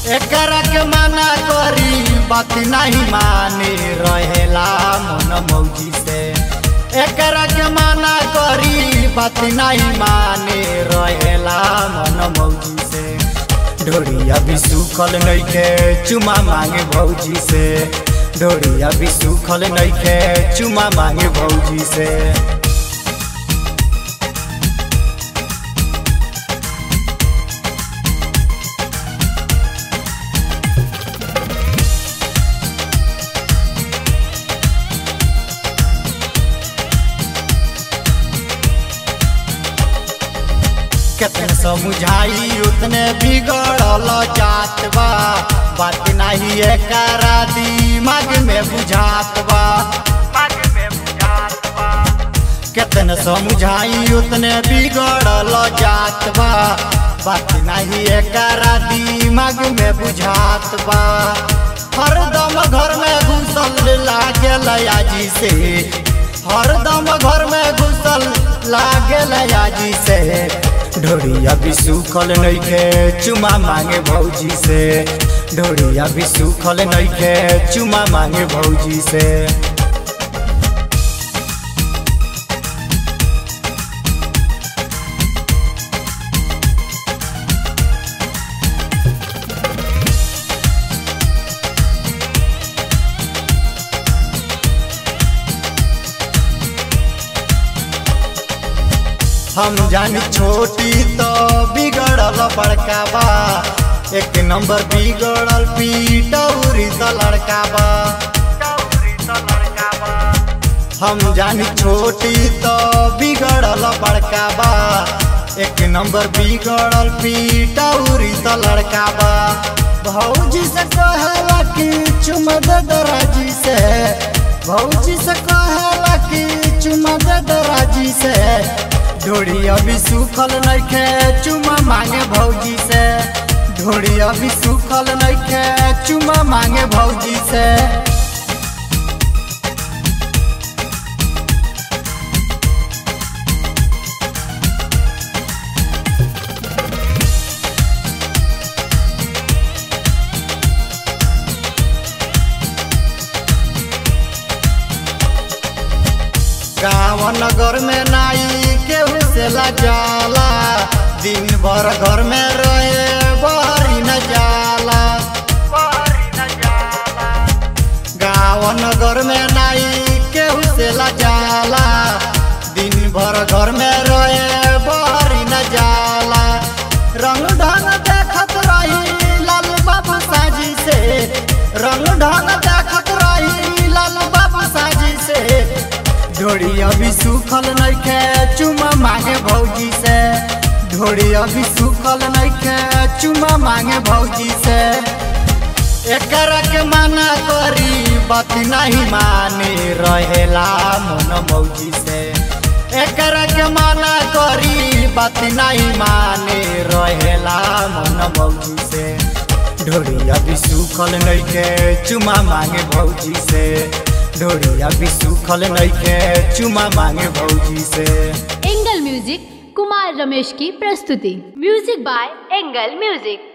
एकरा के मना करी बात नहीं माने रहेला मन मौजी से एकरा के मना करी बात नहीं माने रहेला मन मौजी से ढोरिया भी सुखल नइखे चुमा मांगे भौजी से ढोरिया भी सुखल नइखे चुमा मांगे भौजी से कितने समझाई उतने बिगड़ल जात बा बात नहीं एकरा दिमाग में बुझात बा कितने समझाई उतने बिगड़ल जात बा बात नहीं एकरा दिमाग में बुझात बा हरदम घर में घुसल लागे लयाजी से हरदम घर में घुसल लागे लयाजी से ढोरिया भी सुखल नइखे चुमा मांगे भौजी से ढोरिया भी सुखल नइखे चुमा मांगे भौजी से हम जानी छोटी तो बिगड़ल बड़का बा एक नंबर बिगड़ल पीटौरी तो लड़का बा हम जानी छोटी तो बिगड़ल बड़का बा एक नंबर बिगड़ल पीटौरी तो लड़का बा भौजी से कहला कि चुम दे दराजी से भौजी से कहला कि चुम दे दराजी से ढोड़ी अभी सुखल नइखे चुमा मांगे भौजी से ढोड़ी अभी सुखल नइखे चुमा मांगे भौजी से गाँव नगर में नाई केहू से जाला दिन भर घर में रहे बहरी न जाला गाँव नगर में नाई केहू से जाला दिन भर घर में रहे बहरी न जाला रंग ढंग देखत रही लाल बाबू साजी से रंग ढंग देखत रही लाल बाबू साजी से ढोड़ी अभी सुखल नइखे चुमा मांगे भौजी से ढोड़ी अभी सुखल नइखे चुमा मांगे भौजी से एकरा के मना करी बात नहीं माने रहेला मन मौजी से एकरा के मना करी बात नहीं माने रहेला मन मौजी से ढोड़ी अभी सुखल नइखे चुमा मांगे भौजी से ढोरिया भी सुखल नइखे चुमा मांगे भौजी से एंगल म्यूजिक कुमार रमेश की प्रस्तुति म्यूजिक बाय एंगल म्यूजिक